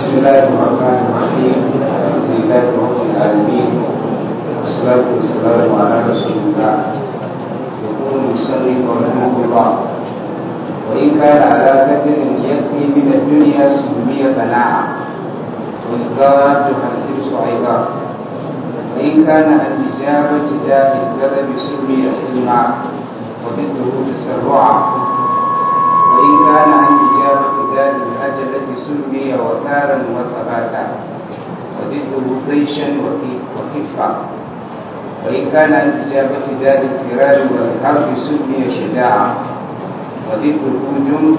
بسم الله الرحمن الرحيم الحمد لله رب العالمين والصلاة والسلام على رسول الله يقول المصلي رحمه الله وإن كان على قدر يكفي من الدنيا سمي قناعة والغاد الحرص أيضا وإن كان عن إجابة ذات الكذب سمي حلما وضده تسرعا وإن كان عن إجابة ذات الأجلة سمي وكارا وثباتا وضده طيشا وخفة وإن كان عن إجابة ذات الفرار والحرب سمي شجاعا وضده جند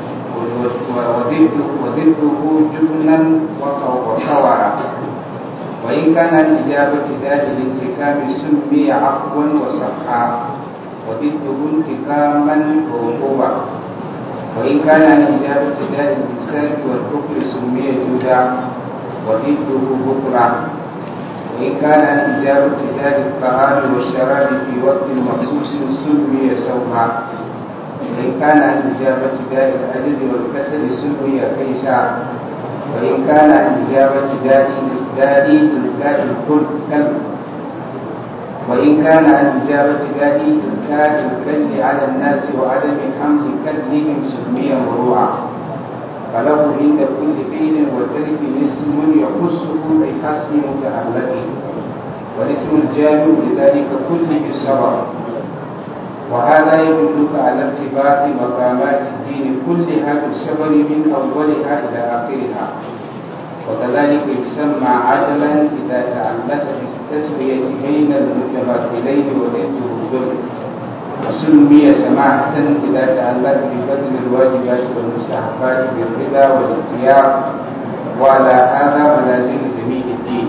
وضده جبنا وكورا وإن كان عن إجابة ذات الانتقام سمي عفوا وصفحا وضده انتقاما وعقوبا وإن كان عن إجابة ذات الإنسان والكفر سمي جودا وضده بكرا وإن كان عن إجابة ذات الطعام والشراب في وقت مخصوص سمي سوها وإن كان عن إجابة ذات العجز والكسل سمي كيسا وإن كان عن إجابة ذات دادي تلكاء الكلب وإن كان عن إجابة دادي تلكاء الكلب على الناس وعدم حمل كلهم سمي مروعا فله عند كل فعل وترك اسم يخصه بحسب متعلقه والاسم الجامع لذلك كله الصبر وهذا يدلك على ارتباط مقامات الدين كلها بالصبر من أولها إلى آخرها وكذلك يسمى عدلا إذا تعلق بالتسوية بين المتماثلين وضده الظلم وسمي سماحة إذا تعلق ببذل الواجبات والمستحبات بالرضا والاختيار وعلى هذا ملازم جميع الدين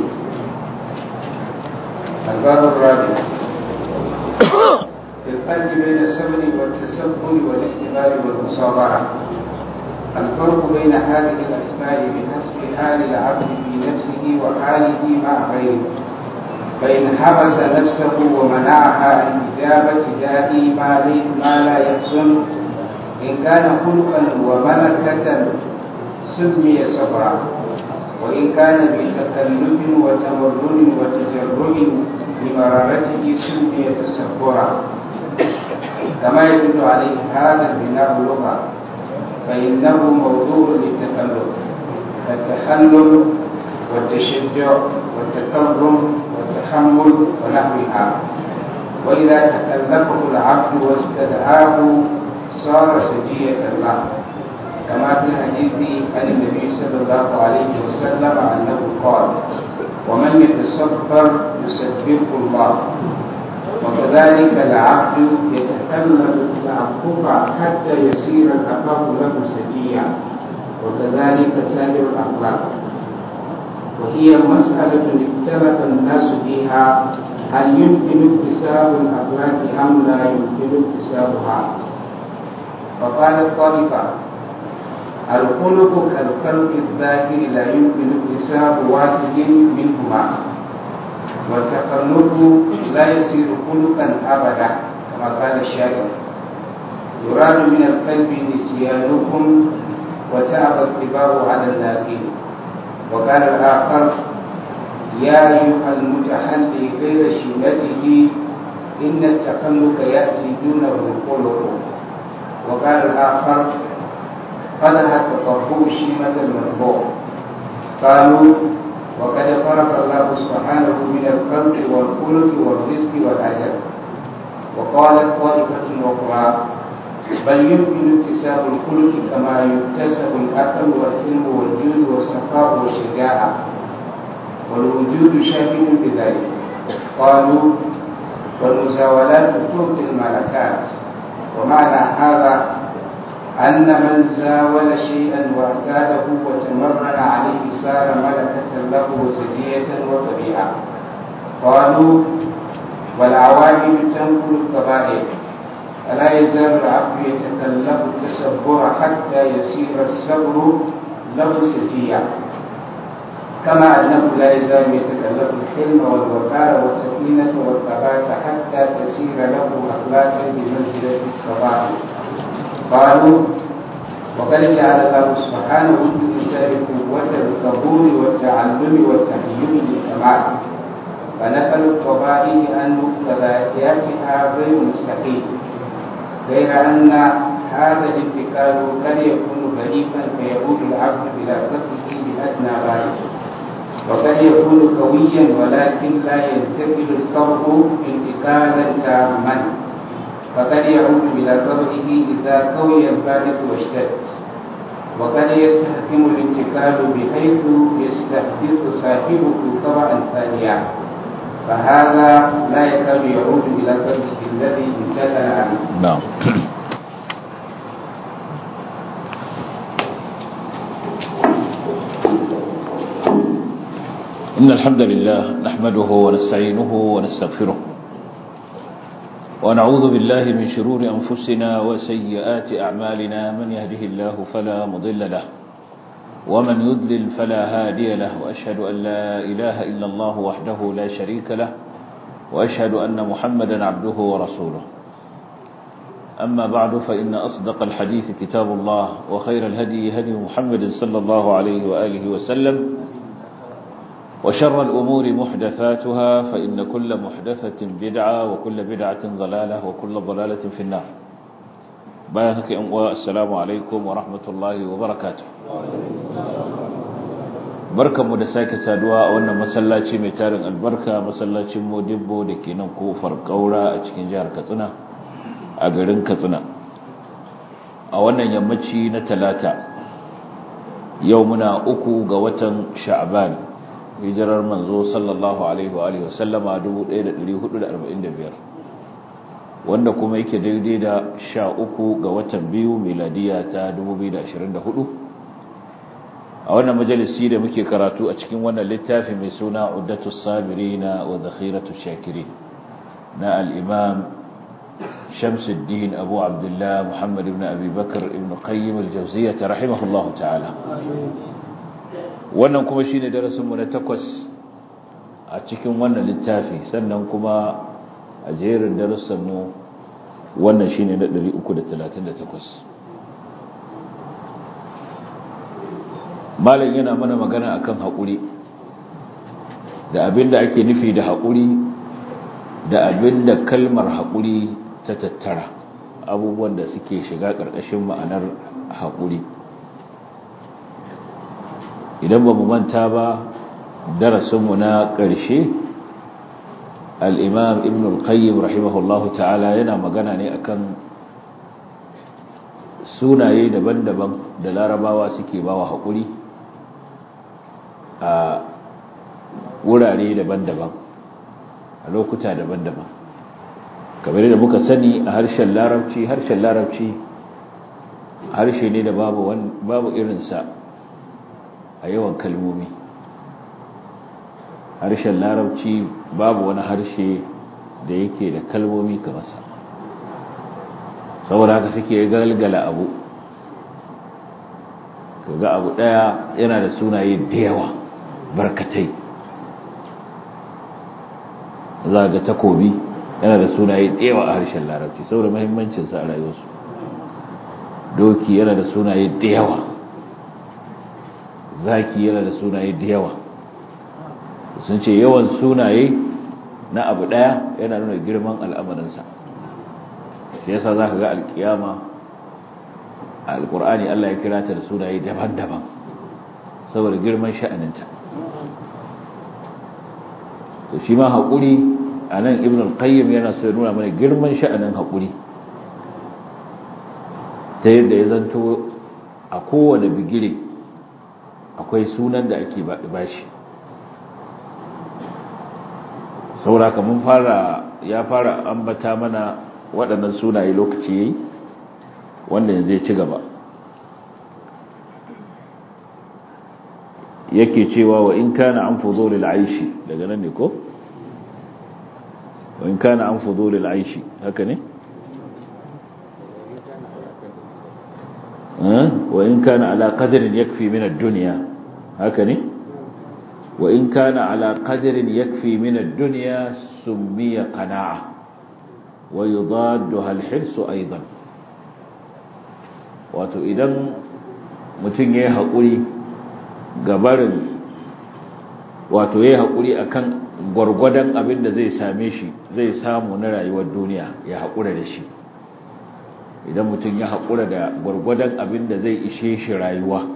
الباب الرابع في الفرق بين الصبر والتسبر والاستغفار والمصابرة الفرق بين هذه الأسماء بحسب حال العبد في نفسه وحاله مع غيره فإن حبس نفسه ومنعها عن إجابة داعي ما, ما لا يحسن إن كان خلقا وملكة سمي صبرا وإن كان بتكلف وتمرن وتجرع لمرارته سمي تسبرا كما يدل عليه هذا البناء لغة فإنه موضوع للتكلف التحلل والتشجع والتكرم والتحمل ونحوها وإذا تكلفه العبد واستدعاه صار سجية له كما في الحديث عن النبي صلى الله عليه وسلم أنه قال ومن يتصبر يسبحه الله وكذلك العبد يتكلم العفو حتى يصير العفاف له سجيا وكذلك سائر الأخلاق وهي مسألة اختلف الناس فيها هل يمكن اكتساب الأخلاق أم لا يمكن اكتسابها فقالت طائفة الخلق كالخلق الظاهر لا يمكن اكتساب واحد منهما والتخلق لا يصير خلقا أبدا كما قال الشاعر يراد من القلب نسيانكم وتعب الطباع على اللاقين وقال الآخر يا أيها المتحلي غير شيلته إن التخلق يأتي دونه الخلق وقال الآخر قدح التطبع شيمة المطبوع قالوا وقد فرق الله سبحانه من الخلق والخلق والرزق والأجل وقالت طائفة أخرى بل يمكن اكتساب الخلق كما يكتسب الأكل والحلم والجود والسخاء والشجاعة والوجود شاهد بذلك قالوا والمزاولات تعطي الملكات ومعنى هذا أن من زاول شيئا واعتاده وتمرن عليه صار ملكة له وسجية وطبيعة قالوا والعوامل تنقل القبائل فلا يزال العبد يتكلف التسبر حتى يصير الصبر له سجيا كما أنه لا يزال يتكلف الحلم والوقار والسكينة والثبات حتى تسير له أخلاقا بمنزلة القبائل قالوا وقد جعل الله سبحانه باكتساب قوة القبول والتعلم والتحيي للكمال فنقل القبائل عن مقتضياتها غير مستحيل غير أن هذا الانتقال قد يكون ضعيفا فيعود العبد إلى قتله بأدنى غاية وقد يكون قويا ولكن لا ينتقل الطبع انتقالا تاما فقد يعود إلى طبعه إذا قوي البارد واشتد وقد يستحكم الانتقال بحيث يستحدث صاحبه طبعا ثانيا فهذا لا يكاد يعود إلى طبعه الذي انتقل عنه نعم إن الحمد لله نحمده ونستعينه ونستغفره ونعوذ بالله من شرور أنفسنا وسيئات أعمالنا من يهده الله فلا مضل له ومن يضلل فلا هادي له وأشهد أن لا إله إلا الله وحده لا شريك له وأشهد أن محمدا عبده ورسوله أما بعد فإن أصدق الحديث كتاب الله وخير الهدي هدي محمد صلى الله عليه وآله وسلم وشر الأمور محدثاتها فإن كل محدثة بدعة وكل بدعة ضلالة وكل ضلالة في النار بايهك أمواء السلام عليكم ورحمة الله وبركاته بركة مدساك سادوا أولنا مسلاتي ميتارن البركة مسلاتي مدبو دكينا كوفر قورا أتكين جار كتنا أقرن كتنا أولنا يمتشي نتلاتا يومنا أكو قوة شعبان hijirar manzo sallallahu alaihi wa alihi wasallama 1445 wanda kuma yake daidai da 13 ga watan biyu miladiya ta 2024 a wannan majalisi da muke karatu a cikin wannan littafi mai suna Uddatu Sabirina wa Zakhiratu Shakirin na al-Imam Shamsuddin Abu Abdullah Muhammad ibn Abi Bakr ibn Qayyim al-Jawziyyah rahimahullahu ta'ala wannan kuma shi ne darasinmu na takwas a cikin wannan littafi sannan kuma a jerin darussanmu wannan shi ne na 338 malam yana mana magana akan haƙuri da abin da ake nufi da haƙuri da abin da kalmar haƙuri ta tattara abubuwan da suke shiga ƙarƙashin ma'anar haƙuri idan ba mu manta ba darasinmu na ƙarshe al'imam ibn al-qayyim rahimahullahu ta'ala yana magana ne akan sunaye daban-daban da larabawa suke bawa haƙuri a wurare daban-daban a lokuta daban-daban kamar da muka sani a harshen larabci harshen larabci harshe ne da babu irinsa a yawan kalmomi harshen larabci babu wani harshe da yake da kalmomi kamar sa saboda haka suke galgala abu kaga abu daya yana da sunaye da yawa barkatai za ga takobi yana da sunaye da yawa a harshen larabci saboda muhimmancinsa a rayuwarsu doki yana da sunaye da yawa zaki yana da sunaye da yawa sun ce yawan sunaye na abu daya yana nuna girman al'amarinsa shi yasa za ka ga alkiyama a alkur'ani Allah ya kira ta da sunaye daban-daban saboda girman sha'aninta to shi ma haƙuri a nan ibn al-qayyim yana so ya nuna mana girman sha'anin haƙuri ta yadda ya zanto a kowane bigire akwai sunan da ake bashi sauraka mun fara ya fara ambata mana waɗannan sunaye lokaci yayi wanda yanzu ya ci gaba yake cewa wa in kana an fudulil aishi daga nan ne ko wa in kana an fudulil aishi haka ne wa in kana ala qadrin yakfi min ad-dunya haka ne wa in kana ala qadrin yakfi min ad-dunya summiya qana'a wa yudadduha al-hirs aidan wato idan mutum yayi hakuri gabarin wato yayi hakuri akan gwargwadon abin da zai same shi zai samu na rayuwar duniya ya hakura da shi idan mutum ya hakura da gwargwadon abin da zai ishe shi rayuwa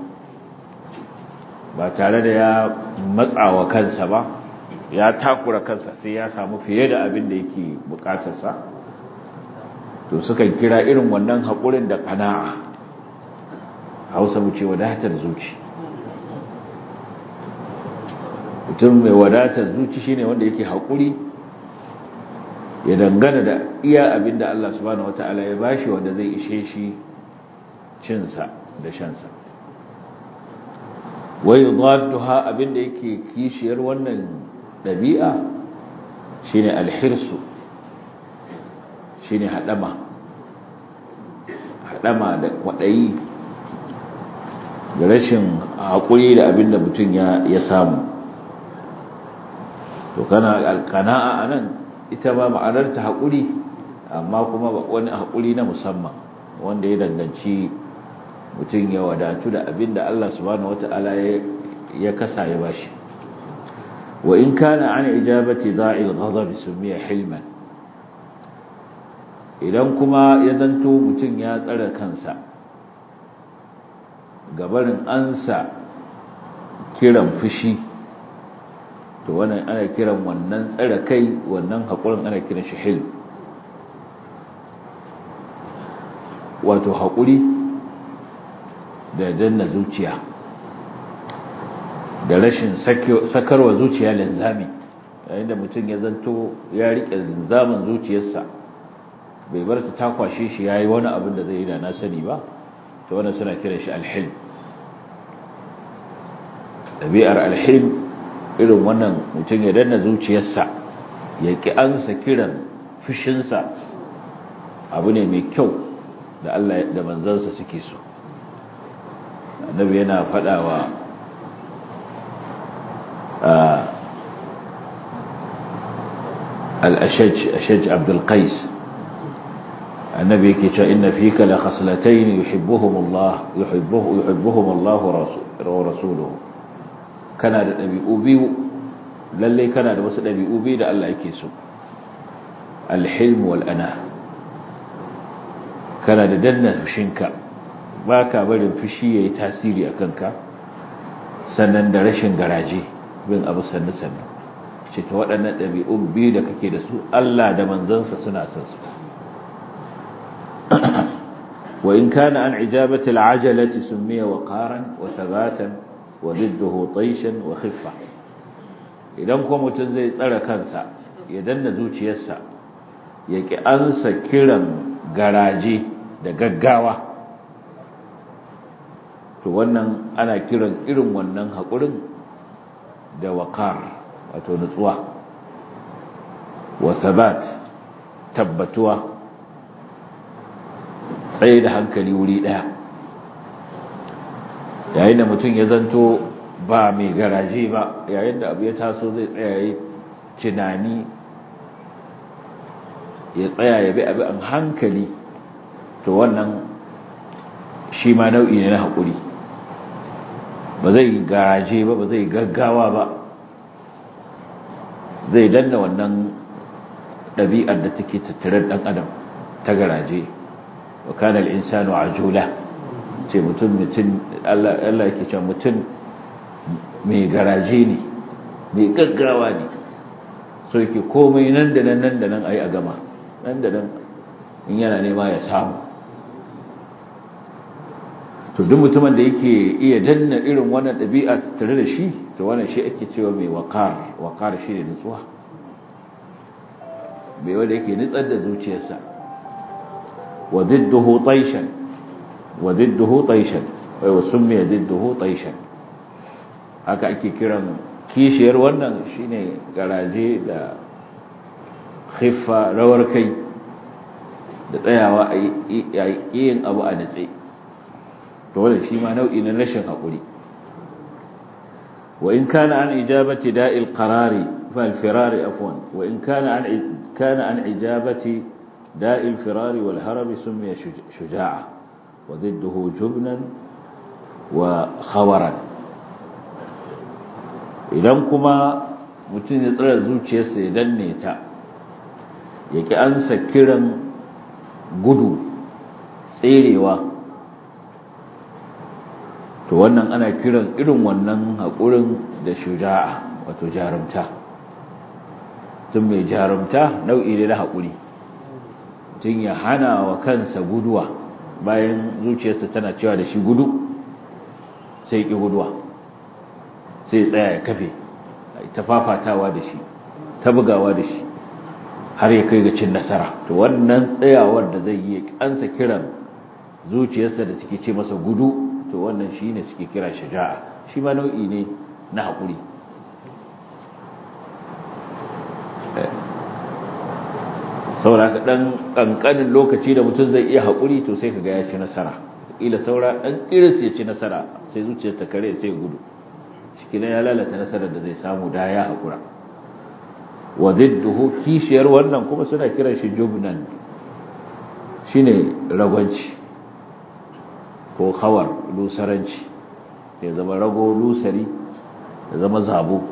ba tare da ya matsawa kansa ba ya takura kansa sai ya samu fiye da abin da yake bukatarsa to sukan kira irin wannan haƙurin da ƙana'a hausa mu ce wadatar zuci mutum mai wadatar zuci shine wanda yake haƙuri ya dangana da iya abin da Allah subhanahu wata'ala ya bashi wanda zai ishe shi cinsa da shansa wai zadduha abin da yake kishiyar wannan ɗabi'a shine alhirsu shine haɗama haɗama da kwaɗayi da rashin haƙuri da abin da mutum ya samu to kana alƙana'a a nan ita ba ma'anar ta haƙuri amma kuma wani haƙuri na musamman wanda ya danganci mutum ya wadatu da abin da Allah subhanahu wata'ala ya kasa ya bashi wa in kana an ijabati da'il ghadab sumiya hilman idan kuma ya zanto mutum ya tsara kansa gabarin ansa kiran fushi to wannan ana kiran wannan tsara kai wannan haƙurin ana kiran shi hilm wato haƙuri da danna zuciya da rashin sakarwa zuciya linzami yayin da mutum ya zanto ya riƙe linzamin zuciyarsa bai bar ta kwashe shi yayi wani abin da zai yi da na sani ba to wannan suna kiran shi alhilm ɗabi'ar alhilm irin wannan mutum ya danna zuciyarsa ya ƙi ansa kiran fushinsa abu ne mai kyau da Allah da manzansa suke so annabi yana faɗawa al-ashaj ashaj abdul qais annabi yake cewa inna fika la khaslatayn yuhibbuhum Allah yuhibbuhu yuhibbuhum Allah wa rasuluhu kana da dabi'u biyu lalle kana da wasu dabi'u biyu da Allah yake so al-hilm wal ana kana da danna fushinka baka barin fushi yayi tasiri akan ka sannan da rashin garaje bin abu sannu sannu ce ta waɗannan ɗabi'un biyu da kake da su Allah da manzansa suna son su wa in kana an ijabati al'ajalati sumiya waqaran wa thabatan wa didduhu tayshan wa khiffa idan ko mutum zai tsara kansa ya danna zuciyarsa ya ki ansa kiran garaje da gaggawa to wannan ana kiran irin wannan haƙurin da waƙar wato nutsuwa wa sabat tabbatuwa tsaye da hankali wuri ɗaya yayin da mutum ya zanto ba mai garaje ba yayin da abu ya taso zai tsaya yi tunani ya tsaya ya bi abu an hankali to wannan shi ma nau'i ne na haƙuri ba zai garaje ba ba zai gaggawa ba zai danna wannan ɗabi'ar da take tattare ɗan adam ta garaje wa kana al-insanu ajula ce mutum mutum Allah Allah yake cewa mutum mai garaje ne mai gaggawa ne so yake komai nan da nan nan da nan ayi a gama nan da nan in yana nema ya samu to duk mutumin da yake iya danna irin wannan ɗabi'a tare da shi to wannan shi ake cewa mai waqar waqar shi ne nutsuwa bai wanda yake nutsar da zuciyarsa wa didduhu tayshan wa didduhu tayshan wai wa summiya didduhu tayshan haka ake kiran kishiyar wannan shine garaje da khiffa rawar kai da tsayawa a yin abu a natse to wannan shi ma nau'i na rashin haƙuri wa in kana an ijabati da'il qarari fa al-firari afwan wa in kana an kana an ijabati da'il firari wal harabi sumiya shuja'a wa didduhu jubnan wa khawaran idan kuma mutum ya tsira zuciyarsa ya danne ta ya ki ansa kiran gudu tserewa to wannan ana kiran irin wannan haƙurin da shuja'a wato jarumta tun mai jarumta nau'i ne na haƙuri tun ya hana wa kansa guduwa bayan zuciyarsa tana cewa da shi gudu sai ƙi guduwa sai tsaya ya kafe ta fafatawa da shi ta bugawa da shi har ya kai ga cin nasara to wannan tsayawar da zai yi kansa kiran zuciyarsa da take ce masa gudu to wannan shi ne suke kira shaja'a shi ma nau'i ne na haƙuri saura ka ɗan ƙanƙanin lokaci da mutum zai iya haƙuri to sai ka ga ya ci nasara ila saura ɗan ƙiris ya ci nasara sai zuciyar ta kare sai gudu shi kina ya lalata nasarar da zai samu da ya haƙura wa zidduhu kishiyar wannan kuma suna kiran shi jubnan shine ragwanci ko khawar lusaranci ya zama rago lusari ya zama zabo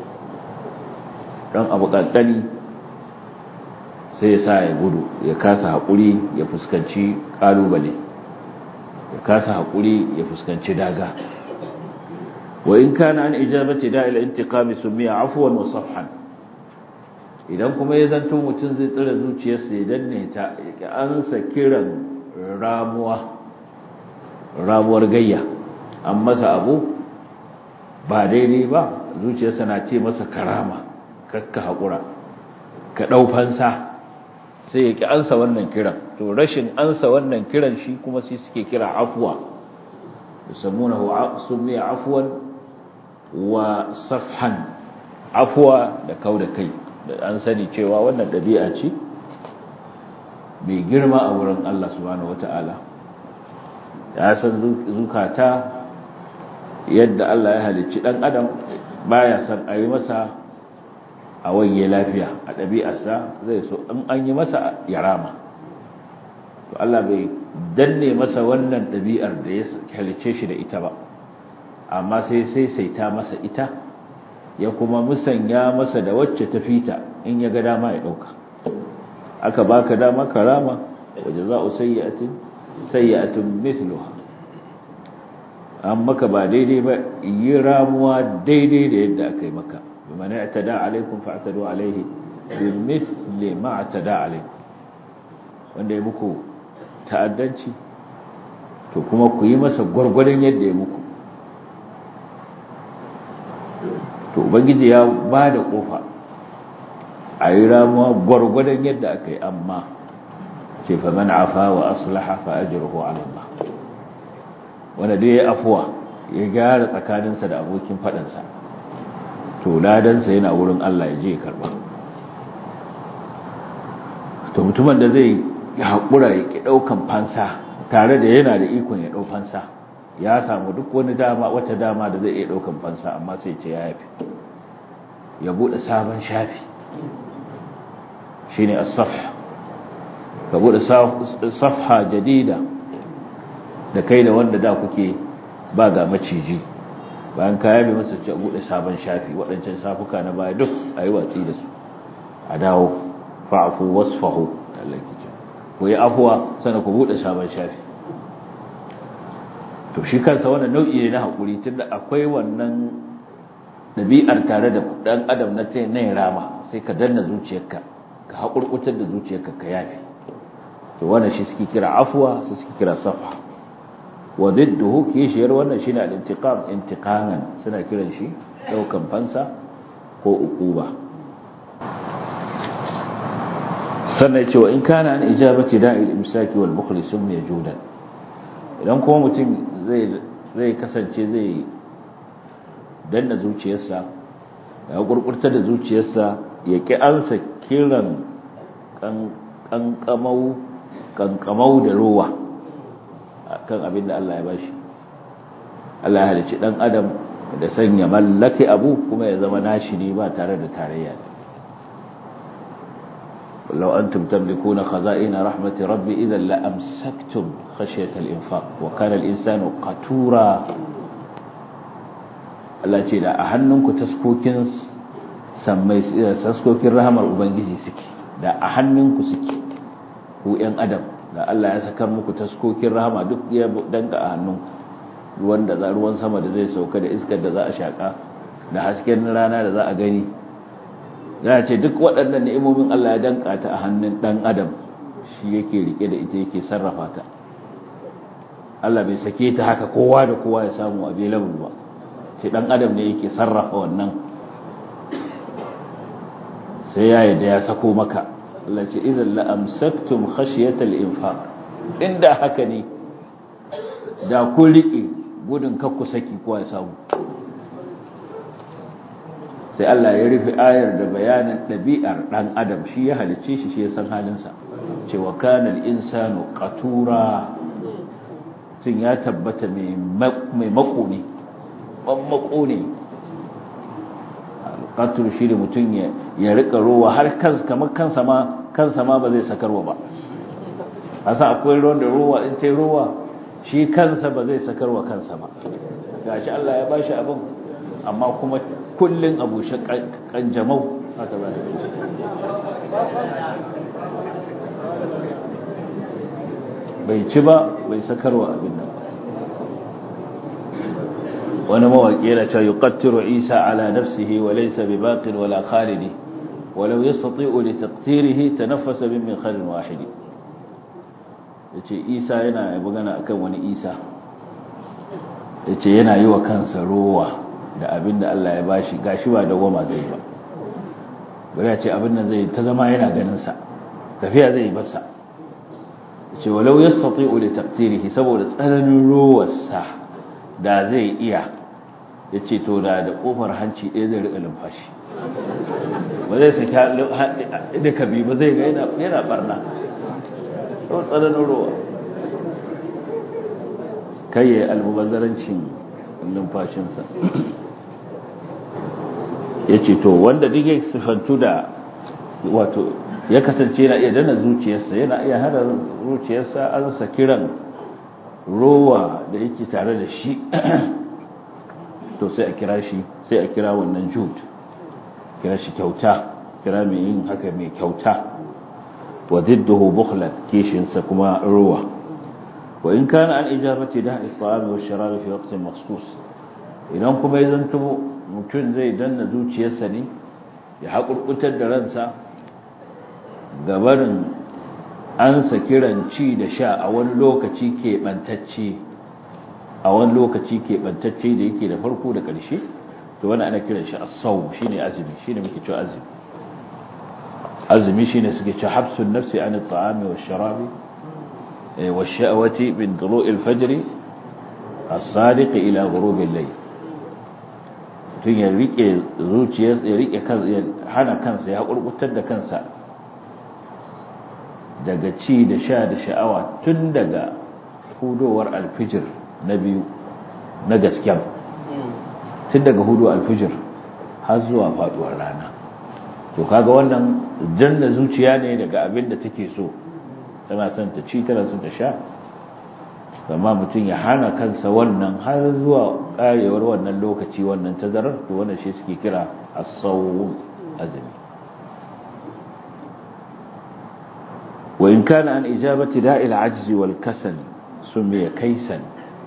dan abu kankani sai ya sa ya gudu ya kasa haƙuri ya fuskanci ƙalubale ya kasa haƙuri ya fuskanci daga wa in kana an ijabati da'il intiqami sumiya afwan wa safhan idan kuma ya zanto mutum zai tsira zuciyarsa ya danne ta ya ansa kiran ramuwa ramuwar gayya an masa abu ba daidai ba zuciyarsa na ce masa karama kakka haƙura ka ɗaufansa sai ya ƙi ansa wannan kiran to rashin ansa wannan kiran shi kuma sai suke kira afuwa yusammunahu sumiya afwan wa safhan afuwa da kau da kai an sani cewa wannan ɗabi'a ce mai girma a wurin Allah subhanahu wata'ala ya san zukata yadda Allah ya halicci ɗan adam baya san a yi masa a wanye lafiya a ɗabi'arsa zai so in an yi masa ya rama to Allah bai danne masa wannan ɗabi'ar da ya halicce shi da ita ba amma sai sai saita masa ita ya kuma musanya masa da wacce ta fita in ya ga dama ya dauka aka baka dama karama waje za'u sayyi'atin sayyi'atun mithluha an maka ba daidai ba yi ramuwa daidai da yadda aka yi maka biman i'tada alaikum fa'tadu alaihi bimithli ma i'tada alaikum wanda ya muku ta'addanci to kuma ku yi masa gwargwadon yadda ya muku to ubangiji ya ba da kofa a yi ramuwa gwargwadon yadda aka yi amma ce fa man afa wa aslaha fa ajruhu ala Allah wanda dai ya afuwa ya gyara tsakaninsa da abokin fadansa to ladansa yana wurin Allah ya je ya karba to mutumin da zai haƙura ya ki ɗaukan fansa tare da yana da ikon ya ɗau fansa ya samu duk wani dama wata dama da zai iya ɗaukan fansa amma sai ce ya yafi ya buɗe sabon shafi shine as-safha ka buɗe safha jadida da kai da wanda da kuke ba ga maciji bayan ka yabe masa ce buɗe sabon shafi waɗancan safuka na baya duk a yi watsi da su a dawo fa'afu wasfahu Allah ke ce ku yi afuwa sannan ku buɗe sabon shafi to shi kansa wannan nau'i ne na haƙuri tunda akwai wannan ɗabi'ar tare da ɗan adam na ta na rama sai ka danna zuciyarka ka haƙurƙutar da zuciyarka ka yafi to wannan shi suke kira afuwa su suke kira safa wa zidduhu kishiyar wannan shine al-intiqam intiqaman suna kiran shi daukan fansa ko uquba sannan ce wa in kana an ijabati da'il imsaki wal bukhli summa judan idan kuma mutum zai kasance zai danna zuciyarsa ya gurgurta da zuciyarsa ya ki ansa kiran kankamau da ruwa kan abin da Allah ya bashi Allah ya halicci dan adam da sanya mallake abu kuma ya zama nashi ne ba tare da tarayya لو أنتم تملكون خزائن رحمة ربي إذا لأمسكتم خشية الإنفاق وكان الإنسان قتورا Allah ce da a hannunku taskokin sammai taskokin rahamar ubangiji suke da a hannunku suke ku yan adam da Allah ya sakar muku taskokin rahama duk ya danka a hannunku ruwan da za ruwan sama da zai sauka da iskar da za a shaka da hasken rana da za a gani za a ce duk waɗannan ni'imomin Allah ya danka ta a hannun ɗan adam shi yake rike da ita yake sarrafa ta Allah bai sake ta haka kowa da kowa ya samu available ba ce ɗan adam ne yake sarrafa wannan sai ya yi da ya sako maka Allah ce idan la'amsaktum khashiyatal infaq inda haka ne da kun rike gudun kakku saki kowa ya samu sai Allah ya rufe ayar da bayanin ɗabi'ar ɗan adam shi ya halicce shi shi ya san halinsa cewa kanal insanu qatura tun ya tabbata mai mako ne ban mako ne alƙatur shi da mutum ya rika rowa har kansa kamar kansa ma kansa ma ba zai sakarwa ba a sa akwai ruwan da rowa in ta rowa shi kansa ba zai sakarwa kansa ba gashi Allah ya bashi abin amma kuma kullun abu shi kanjamau haka ba bai ci ba bai sakarwa abin nan wani mawaƙi yana cewa yuqattiru isa ala nafsihi wa laysa bi baqin wala khalidi walau yastati'u li taqtirihi tanaffasa min min khalin wahidi yace isa yana magana akan wani isa yace yana yi wa kansa rowa da abin da Allah ya bashi gashi ba da goma zai ba bari ya ce abin nan zai ta zama yana ganin sa tafiya zai basa ce walau yastati'u li taqtirihi saboda tsananin rowarsa da zai iya yace to da da kofar hanci ɗaya zai rika lumfashi ba zai saki duka bi ba zai ga yana yana barna to tsananin rowa kai ya almubazzarancin lumfashinsa yace to wanda duk ya sifantu da wato ya kasance yana iya dana zuciyarsa yana iya hada zuciyarsa an sa kiran rowa da yake tare da shi to sai a kira shi sai a kira wannan jud kira shi kyauta kira mai yin haka mai kyauta wa didduhu bukhlan kishinsa kuma rowa wa in kana an ijabati da at-ta'am wa sharab fi waqtin makhsus idan kuma ya zanto mutum zai danna zuciyarsa ne ya haƙurƙutar da ransa gabarin an kiran ci da sha a wani lokaci keɓantacce a wani lokaci keɓantacce da yake da farko da ƙarshe to wani ana kiran shi as-sawm shine azumi shine muke cewa azumi azumi shine suke cewa habsun nafsi an at-ta'ami wash-sharabi wash-sha'wati min tulu'i al-fajr as-sadiq ila ghurub al-layl tun ya rike zuciyar ya rike kansa ya hana kansa ya kurkutar da kansa daga ci da sha da sha'awa tun daga hudowar alfijir na biyu na gasken tun daga hudu alfijir har zuwa faduwar rana to kaga wannan janna zuciya ne daga abin da take so tana son ta ci tana son ta sha amma mutum ya hana kansa wannan har zuwa karewar wannan lokaci wannan tazarar to wannan shi suke kira as-sawm azmi wa in kana an ijabati da'il ajzi wal kasal sumiya kaisan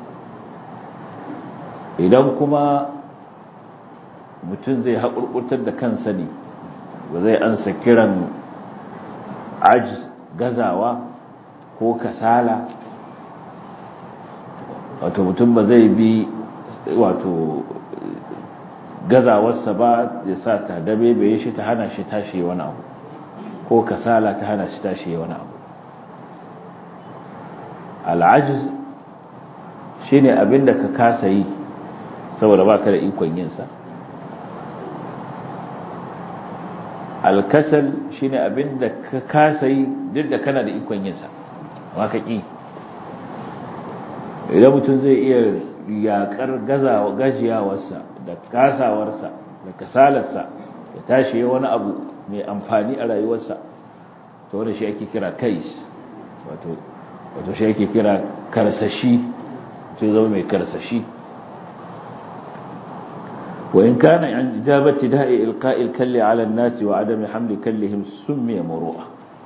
idan kuma mutum zai haƙurƙurtar da kansa ne ba zai ansa kiran ajz gazawa ko kasala wato mutum ba zai bi wato gazawarsa ba ya sa ta dabe bai shi ta hana shi tashi wani abu ko kasala ta hana shi tashi wani abu al'ajiz shi ne abinda ka kasa yi saboda ba ka da ikon yinsa alkasal shi ne abinda ka kasa yi duk da kana da ikon yinsa ma ka ƙi idan mutum zai iya yaƙar gajiyawarsa da kasawarsa da kasalarsa ya tashi wani abu mai amfani a rayuwarsa to wanda shi ake kira kais wato wato shi ake kira karsashi to zama mai karsashi wa in kana an ijabati da'i ilqa'il kalli 'ala an-nas wa 'adami hamli kallihim summiya muru'a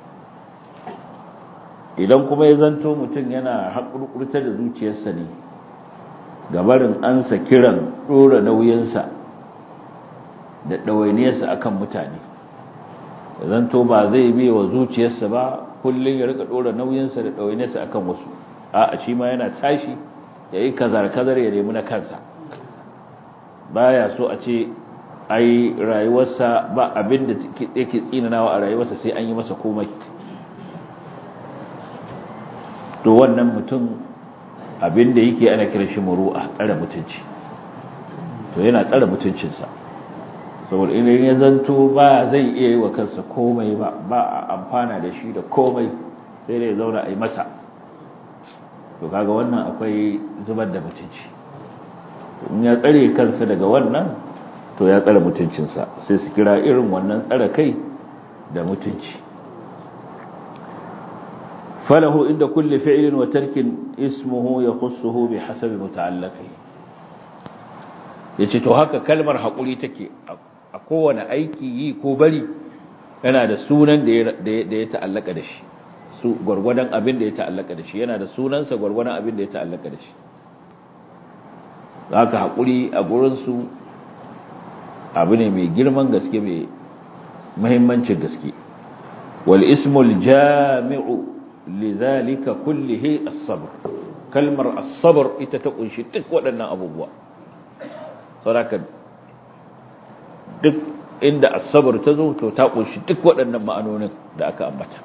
idan kuma ya zanto mutum yana haƙurƙurtar da zuciyarsa ne gabarin ansa kiran ɗora nauyinsa da ɗawainiyarsa akan mutane ya zanto ba zai biya wa zuciyarsa ba kullum ya rika ɗora nauyinsa da ɗawainiyarsa akan wasu a shi ma yana tashi ya yi kazar-kazar ya nemi na kansa baya so a ce ai rayuwarsa ba abin da yake tsinanawa a rayuwarsa sai an yi masa komai to wannan mutum abin da yake ana kira shi muru'a tsare mutunci to yana tsare mutuncinsa saboda idan ya zanto ba zai iya yi wa kansa komai ba ba a amfana da shi da komai sai dai ya zauna a yi masa to kaga wannan akwai zubar da mutunci in ya tsare kansa daga wannan to ya tsare mutuncinsa sai su kira irin wannan tsare kai da mutunci falahu inda kulli fi'lin wa tarkin ismuhu yakhussuhu bihasabi muta'alliqi yace to haka kalmar hakuri take a kowane aiki yi ko bari yana da sunan da ya ta'allaka da shi su gwargwadon abin da ya ta'allaka da shi yana da sunansa gwargwadon abin da ya ta'allaka da shi haka haƙuri a gurinsu abu ne mai girman gaske mai mahimmancin gaske wal ismul jami'u lidhalika kullihi as-sabr kalmar as-sabr ita ta kunshi duk waɗannan abubuwa saboda duk inda as-sabr ta zo to ta kunshi duk waɗannan ma'anonin da aka ambata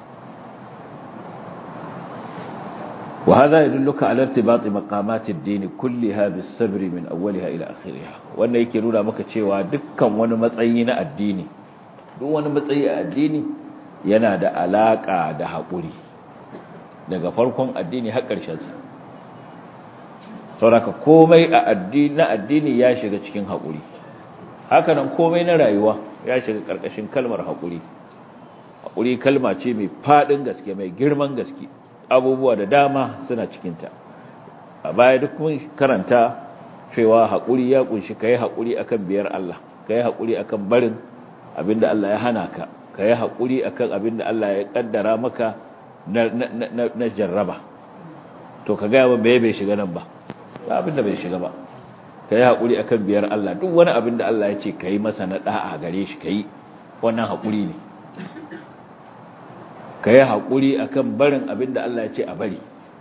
وهذا يدلك على ارتباط مقامات الدين كلها بالصبر من أولها إلى آخرها وأن يكينونا مكا cewa dukkan wani matsayi na addini duk wani matsayi a addini yana da alaka da haƙuri daga farkon addini har ƙarshen sa saboda komai a addini na addini ya shiga cikin haƙuri haka nan komai na rayuwa ya shiga ƙarƙashin kalmar haƙuri haƙuri kalma ce mai faɗin gaske mai girman gaske abubuwa da dama suna cikinta a baya duk mun karanta cewa haƙuri ya ƙunshi ka yi haƙuri akan biyar Allah ka yi haƙuri akan barin abinda Allah ya hana ka ka yi haƙuri akan abinda Allah ya ƙaddara maka na jarraba to ka gaya bai bai shiga nan ba ba abinda bai shiga ba ka yi haƙuri akan biyar Allah duk wani abinda Allah ya ce ka yi masa na ɗa'a gare shi ka yi wannan haƙuri ne ka yi haƙuri a kan barin abin da Allah ya ce a bari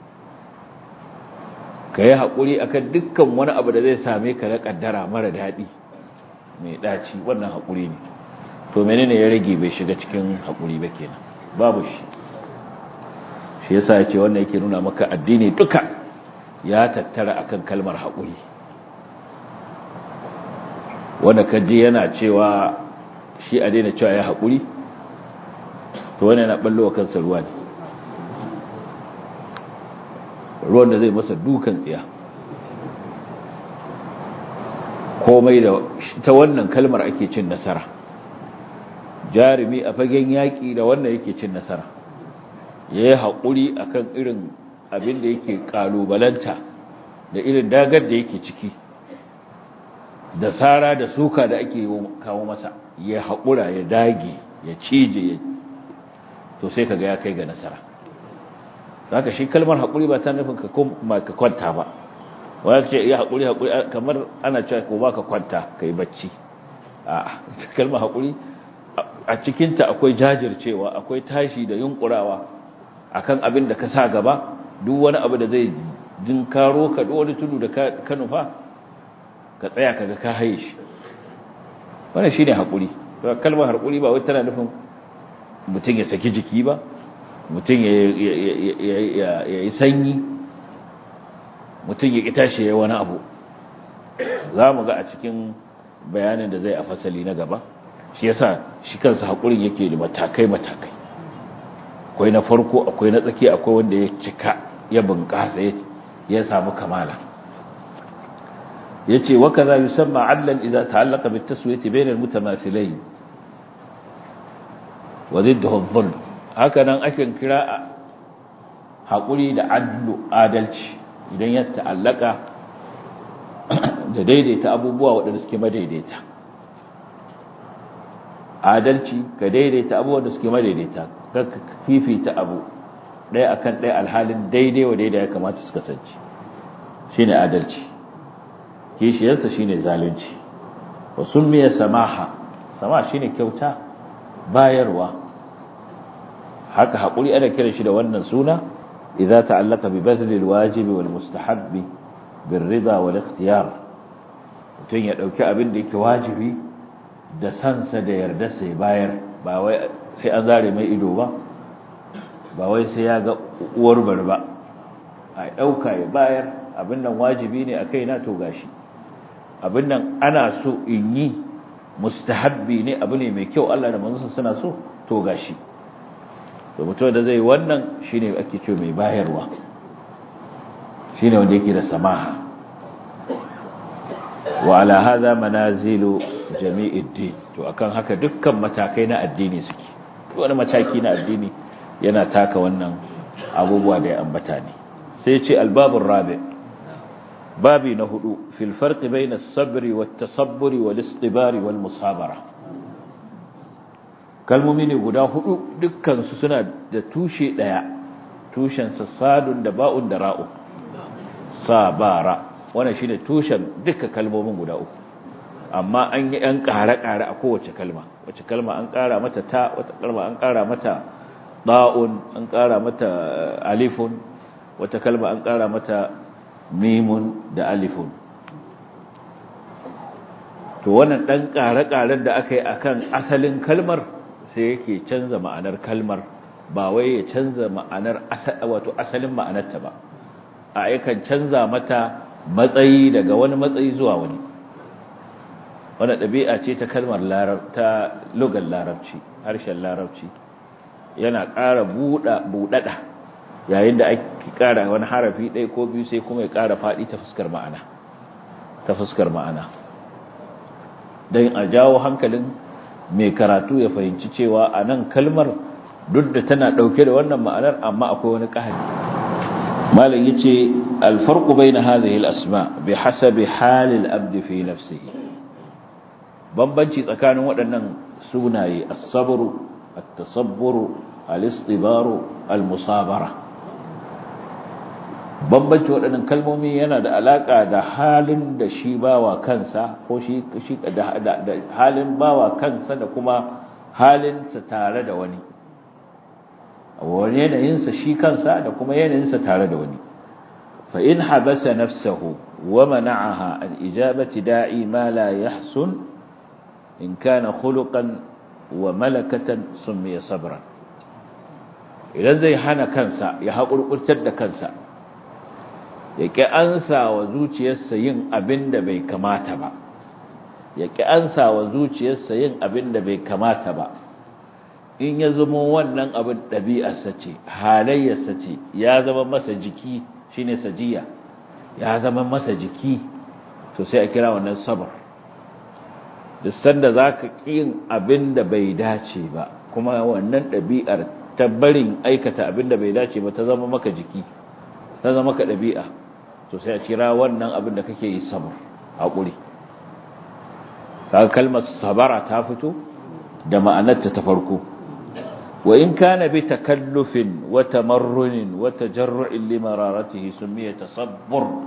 ka yi haƙuri a kan dukkan wani abu da zai same ka na ƙaddara mara daɗi mai ɗaci wannan haƙuri ne to menene ya rage bai shiga cikin haƙuri ba kenan babu shi shi yasa ya ce wannan yake nuna maka addini duka ya tattara akan kalmar haƙuri wanda ka je yana cewa shi a daina cewa ya haƙuri to wani yana ballo wa kansa ruwa ne ruwan da zai masa dukan tsiya komai da ta wannan kalmar ake cin nasara jarumi a fagen yaƙi da wannan yake cin nasara ya yi haƙuri a kan irin abin da yake ƙalubalanta da irin dagar da yake ciki da tsara da suka da ake kawo masa ya haƙura ya dage ya cije ya to sai kaga ya kai ga nasara zaka shi kalmar hakuri ba ta nufin ka kuma ka kwanta ba wanda ce ya hakuri hakuri kamar ana cewa ko baka kwanta kai bacci a kalmar hakuri a cikin ta akwai jajircewa akwai tashi da yunkurawa akan abin da ka sa gaba duk wani abu da zai dinkaro ka duk wani tudu da ka nufa ka tsaya kaga ka haye shi wannan shine hakuri kalmar hakuri ba wai tana nufin mutum ya saki jiki ba mutum ya yi sanyi mutum ya ƙi tashi ya wani abu za mu ga a cikin bayanin da zai a fasali na gaba shi yasa shi kansa haƙurin yake da matakai-matakai akwai na farko akwai na tsaki akwai wanda ya cika ya bunƙasa ya samu kamala ya ce waka za yi samma allan idan ta'allaka bi taswiyati bainal mutamathilai wa ziddahu dhulm haka nan akan kira haƙuri da adlu adalci idan ya ta'allaka da daidaita abubuwa waɗanda suke madaidaita adalci ka daidaita abubuwan da suke madaidaita ka fifita abu ɗaya akan ɗaya alhalin daidai wa daidai ya kamata su kasance shine adalci kishiyarsa shine zalunci wa summiya samaha sama shine kyauta bayarwa haka haƙuri ana kiran shi da wannan suna idza ta'allaka bi bazli alwajibi wal mustahabbi bir rida wal ikhtiyar mutun ya dauki abin da yake wajibi da sansa da yarda sai bayar ba wai sai an zare mai ido ba ba wai sai ya ga uwar bar ba a dauka ya bayar abin nan wajibi ne akai na to gashi abin nan ana so in yi mustahabbi ne abu ne mai kyau Allah da manzon suna so to gashi to mutum da zai wannan shine ake ce mai bayarwa shine wanda yake da samaha wa ala hadha manazilu jami'id din to akan haka dukkan matakai na addini suke wani mataki na addini yana taka wannan abubuwa da ya ambata ne sai ce albabur rabi babi na hudu fil farqi bayna as-sabri wat-tasabburi wal-istibari wal-musabara kalmomi ne guda hudu dukkansu suna da tushe daya tushen sadun da ba'un da ra'u sabara wannan shine tushen duka kalmomin guda uku amma an yi an ƙare-ƙare a kowace kalma wace kalma an ƙara mata ta wata kalma an ƙara mata da'un an ƙara mata alifun wata kalma an ƙara mata mimun da alifun to wannan dan ƙare-ƙaren da aka yi akan asalin kalmar sai yake canza ma'anar kalmar ba wai ya canza ma'anar wato asalin ma'anarta ba a yakan canza mata matsayi daga wani matsayi zuwa wani wani ɗabi'a ce ta kalmar ta lugar larabci harshen larabci yana ƙara buɗaɗa yayin da ake ƙara wani harafi ɗaya ko biyu sai kuma ya ƙara faɗi ta fuskar ma'ana ta fuskar ma'ana don a jawo hankalin mai karatu ya fahimci cewa a nan kalmar duk da tana ɗauke da wannan ma'anar amma akwai wani ƙahari malam ya ce alfarku bai na hazihil asma bi hasabi halil abdi fi nafsihi bambanci tsakanin waɗannan sunaye as-sabru at-tasabburu al-istibaru al-musabara bambanci waɗannan kalmomi yana da alaƙa da halin da shi bawa kansa ko shi da halin bawa kansa da kuma halinsa tare da wani wani yanayinsa shi kansa da kuma yanayinsa tare da wani fa in habasa nafsahu wa mana'aha an ijabati da'i ma la yahsun in kana khuluqan wa malakatan summiya sabran idan zai hana kansa ya haƙurƙurtar da kansa ya ƙi ansa wa zuciyarsa yin abin da bai kamata ba ya ƙi ansa wa zuciyarsa yin abin da bai kamata ba in ya zama wannan abin ɗabi'arsa ce halayyarsa ce ya zama masa jiki shine sajiya ya zama masa jiki to sai a kira wannan sabar duk sanda za ka yin abin da bai dace ba kuma wannan ɗabi'ar ta barin aikata abin da bai dace ba ta zama maka jiki ta zama maka ɗabi'a to sai a kira wannan abin da kake yi sabar haƙuri kaga kalmar sabara ta fito da ma'anarta ta farko wa in kana bi takallufin wa tamarrunin wa tajarru'in limararatihi sumiya tasabbur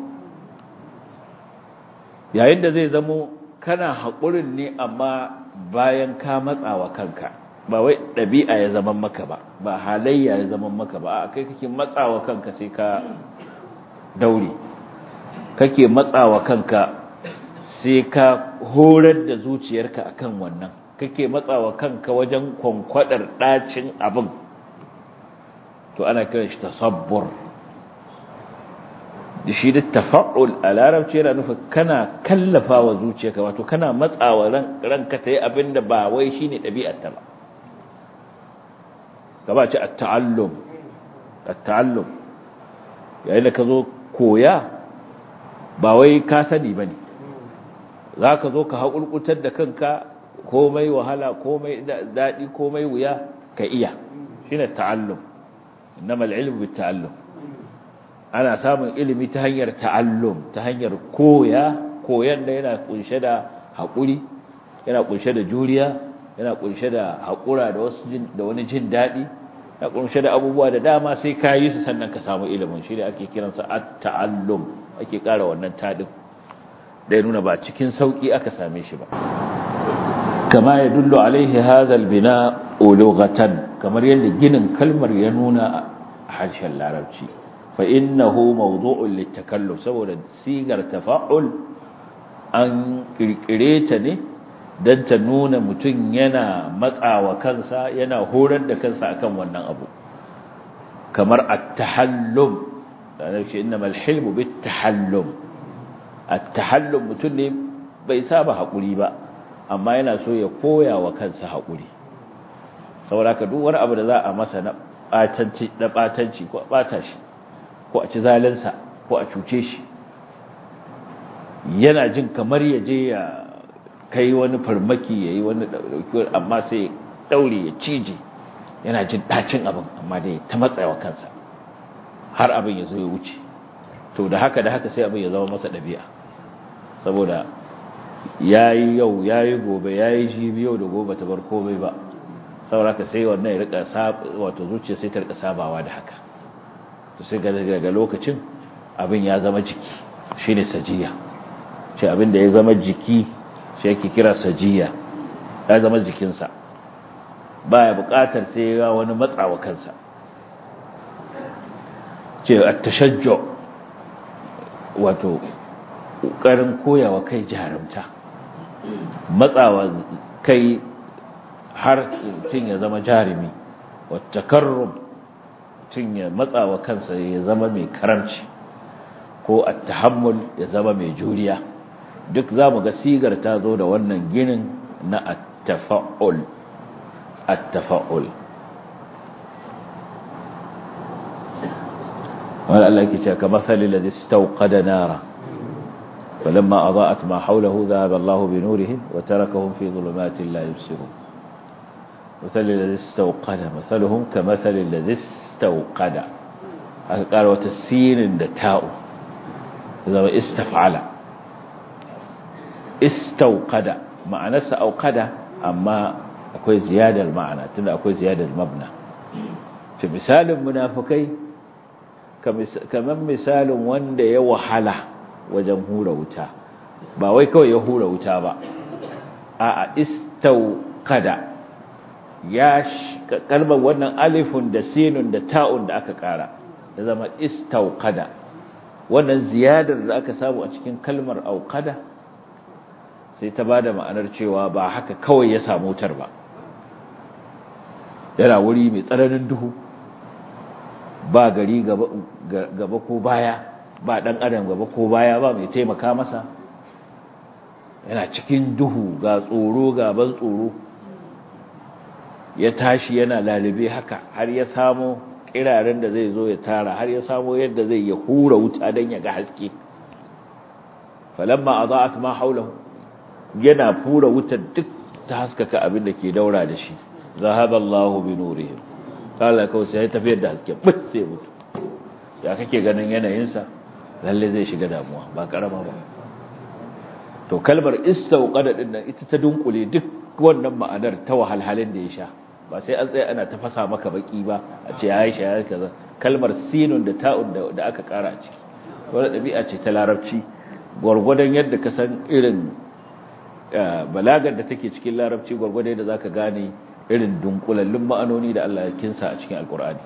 yayin da zai zamo kana haƙurin ne amma bayan ka matsawa kanka ba wai ɗabi'a ya zama maka ba ba halayya ya zama maka ba a kai kake matsawa kanka sai ka daure kake matsawa kanka sai ka horar da zuciyarka akan wannan kake matsawa kanka wajen kwankwadar ɗacin abin to ana kiran shi tasabbur da shi da tafa'ul a larabci yana nufin kana kallafa wa zuciyarka wato kana matsawa ranka ta yi abin da ba wai shi ne ɗabi'arta ba gaba ce at-ta'allum at-ta'allum yayin da ka zo koya ba wai ka sani bane zaka zo ka haƙulƙutar da kanka komai wahala komai dadi komai wuya ka iya shine ta'allum innamal ilmu bit-ta'allum ana samun ilimi ta hanyar ta'allum ta hanyar koya koyan da yana kunshe da haƙuri yana kunshe da juriya yana kunshe da haƙura da wasu da wani jin daɗi yana kunshe da abubuwa da dama sai ka yi su sannan ka samu ilimin shi da ake kiransa at-ta'allum ake ƙara wannan taɗin da ya nuna ba cikin sauƙi aka same shi ba kama ya dullo alaihi hadal bina ulughatan kamar yadda ginin kalmar ya nuna a harshen larabci fa innahu mawdu'un litakalluf saboda sigar tafa'ul an kirkire ta ne dan ta nuna mutum yana matsawa kansa yana horar da kansa akan wannan abu kamar at-tahallum da shi innamal hilmu bit-tahallum at-tahallum mutum ne bai saba hakuri ba amma yana so ya koya wa kansa hakuri saboda ka duk wani abu da za a masa na batanci na batanci ko a bata shi ko a ci zalinsa ko a cuce shi yana jin kamar ya je ya kai wani farmaki yayi wani dauki amma sai daure ya cije yana jin dacin abin amma dai ta matsayawa kansa har abin ya zo ya wuce to da haka da haka sai abin ya zama masa dabi'a saboda yayi yau yayi gobe yayi jibi yau da gobe ta bar komai ba saboda ka sai wannan ya rika wato zuciya sai ta rika sabawa da haka to sai daga lokacin abin ya zama jiki shine sajiya shi abin da ya zama jiki shi yake kira sajiya ya zama jikinsa baya buƙatar sai ya wani matsawa kansa ce at-tashajju wato ƙoƙarin koyawa kai jarumta matsawa kai har mutum ya zama jarumi wata karrum mutum ya matsawa kansa ya zama mai karamci ko attahammul ya zama mai juriya duk za mu ga sigar ta zo da wannan ginin na attafa'ul attafa'ul wani Allah ke cewa kamar salila da stauƙada nara فلما أضاءت ما حوله ذهب الله بنورهم وتركهم في ظلمات لا يبصرون مثل الذي استوقد مثلهم كمثل الذي استوقد قال وتسين دتاء إذا استفعل استوقد معنى سأوقد أما أكوي زيادة المعنى تنا أكوي زيادة المبنى في مثال منافقي كمن مثال وند يوحله wajen hura wuta ba wai kawai ya hura wuta ba a istauqada ya kalmar wannan alifun da sinun da ta'un da aka kara ya zama istauqada wannan ziyadar da aka samu a cikin kalmar auqada sai ta bada ma'anar cewa ba haka kawai ya samu wutar ba yana wuri mai tsananin duhu ba gari gaba ko baya ba ɗan adam gaba ko baya ba mai taimaka masa yana cikin duhu ga tsoro gaban tsoro ya tashi yana lalube haka har ya samo kiraren da zai zo ya tara har ya samo yadda zai ya hura wuta don ya ga haske falamma adaat ma haulahu yana fura wutar duk ta haskaka abin da ke daura da shi zahaba Allahu bi nurihim kala kawai sai tafiyar da haske bit sai mutu ya kake ganin yanayinsa lalle zai shiga damuwa ba karama ba to kalmar istauqada din nan ita ta dunkule duk wannan ma'anar ta wahalhalin da ya sha ba sai an tsaya ana tafasa maka baki ba a ce ya sha ya kaza kalmar sinun da ta'un da aka kara a ciki wannan dabi'a ce ta larabci gwargwadon yadda ka san irin balagar da take cikin larabci gwargwadon yadda zaka gane irin dunkulallun ma'anoni da Allah ya kinsa a cikin alkur'ani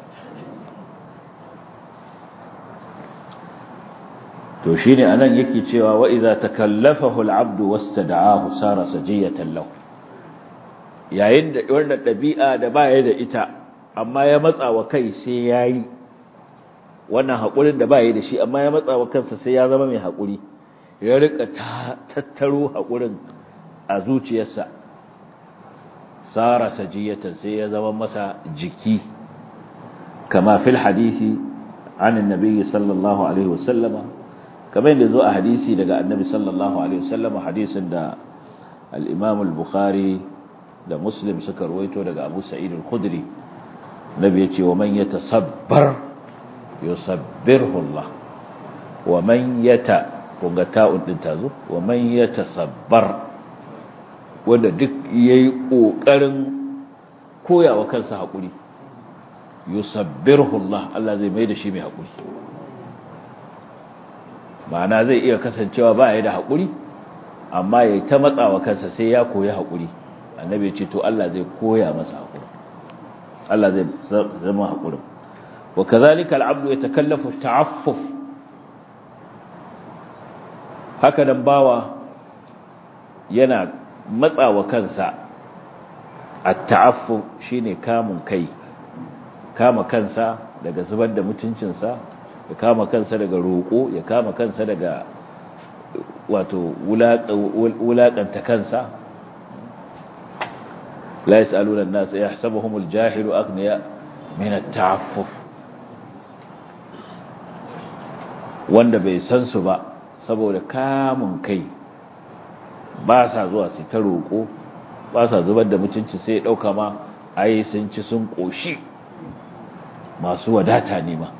to shine anan yake cewa wa idza takallafahu al-'abdu wastada'ahu sara sajiyatan lahu yayin da wannan dabi'a da baya da ita amma ya matsa wa kai sai yayi wannan hakurin da baya da shi amma ya matsa wa kansa sai ya zama mai hakuri ya rika tattaro hakurin a zuciyarsa sara sajiyatan sai ya zama masa jiki kama fil hadisi an annabi sallallahu alaihi wasallama kamar yadda zo a hadisi daga annabi sallallahu alaihi wasallama hadisin da al-imam al-bukhari da muslim suka ruwaito daga abu sa'id al-khudri nabi yace wa man yatasabbar yusabbirhu Allah wa man yata kunga ta'un din tazo wa man yatasabbar wanda duk yayi kokarin koyawa kansa hakuri yusabbirhu Allah Allah zai mai da shi mai hakuri ma'ana zai iya kasancewa ba ya da hakuri amma yayi ta matsawa kansa sai ya koyi hakuri annabi ya ce to Allah zai koya masa hakuri Allah zai zama hakurin wa kazalika al'abdu yatakallafu ta'affuf haka dan bawa yana matsawa kansa at-ta'affuf shine kamun kai kama kansa daga zubar da mutuncinsa ya kama kansa daga roƙo ya kama kansa daga wato wulaƙanta kansa لا يسألون الناس يحسبهم الجاهل أغنياء من التعفف wanda bai san su ba saboda kamun kai ba sa zuwa su ta roƙo ba sa zubar da mutunci sai ya ɗauka ma ai sun ci sun ƙoshi masu wadata ne ma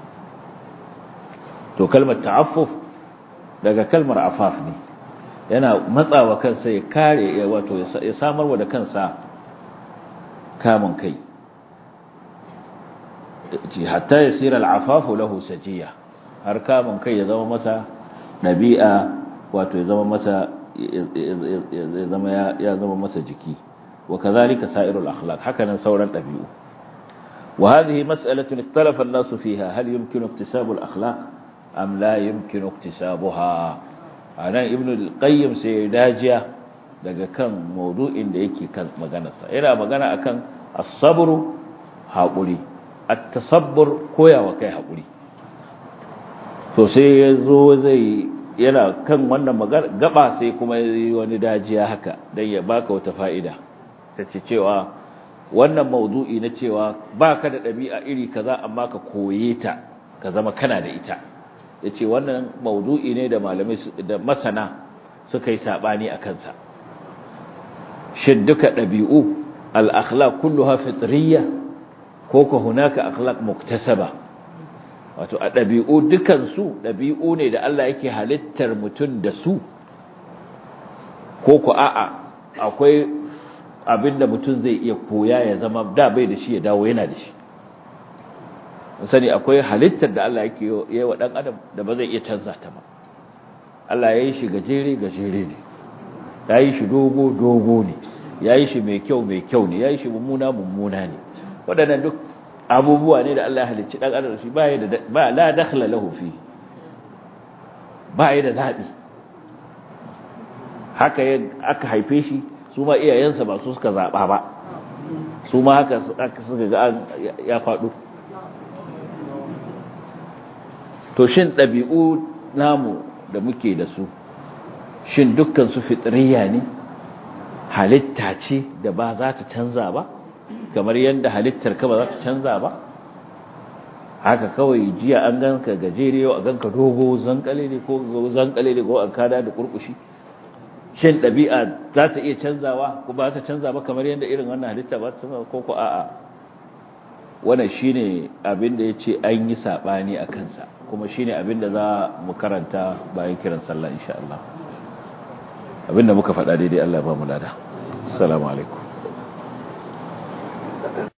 to kalmar ta'affuf daga kalmar afaf ne yana matsawa kansa ya kare wato ya samarwa da kansa kamun kai hatta ya sira al'afafu lahu sajiya har kamun kai ya zama masa ɗabi'a wato ya zama masa ya zama ya zama masa jiki wa kazalika sa'irul akhlaq hakanan sauran ɗabi'u wa hadhihi mas'alatun ikhtalafa an-nas fiha hal yumkinu iktisabu al-akhlaq am la yumkinu iktisabuha anan ibnu al-qayyim sai dajiya daga kan maudu'in da yake kan maganarsa yana magana akan as-sabr haƙuri at-tasabbur koyawa kai haƙuri to sai yazo zai yana kan wannan magana gaba sai kuma yi wani dajiya haka dan ya baka wata fa'ida tace cewa wannan maudu'i na cewa baka da ɗabi'a iri kaza amma ka koye ta ka zama kana da ita yace wannan maudu'i ne da malamai da masana suka yi sabani a kansa shin duka ɗabi'u al'akhlaq kulluha fitriya ko ko hunaka akhlaq muktasaba wato a ɗabi'u dukansu ɗabi'u ne da Allah yake halittar mutum da su ko ko a'a akwai abinda mutum zai iya koya ya zama da bai da shi ya dawo yana da shi sani akwai halittar da Allah yake yi wa ɗan adam da ba zai iya canza ta ba Allah ya yi shi gajere gajere ne ya yi shi dogo dogo ne ya yi shi mai kyau mai kyau ne ya yi shi mummuna mummuna ne waɗannan duk abubuwa ne da Allah ya halicci ɗan adam shi ba la dakhla lahu fi ba ya da zaɓi haka aka haife shi su ma iyayensa ba su suka zaɓa ba su ma haka suka ga ya faɗo to shin ɗabi'u namu da muke da su shin dukkan su fitriya ne halitta ce da ba za ta canza ba kamar yadda halittar ka ba za ta canza ba haka kawai jiya an ganka gajere yau a ganka dogo zankale ne ko zankale ne ko an kada da kurkushi shin ɗabi'a za ta iya canzawa ko ba ta canza ba kamar yadda irin wannan halitta ba ta canza ko ko a'a wannan shine abin da yace an yi sabani a kansa kuma shine abin da za mu karanta bayan kiran sallah insha Allah abinda muka faɗa daidai Allah ba mu lada assalamu alaikum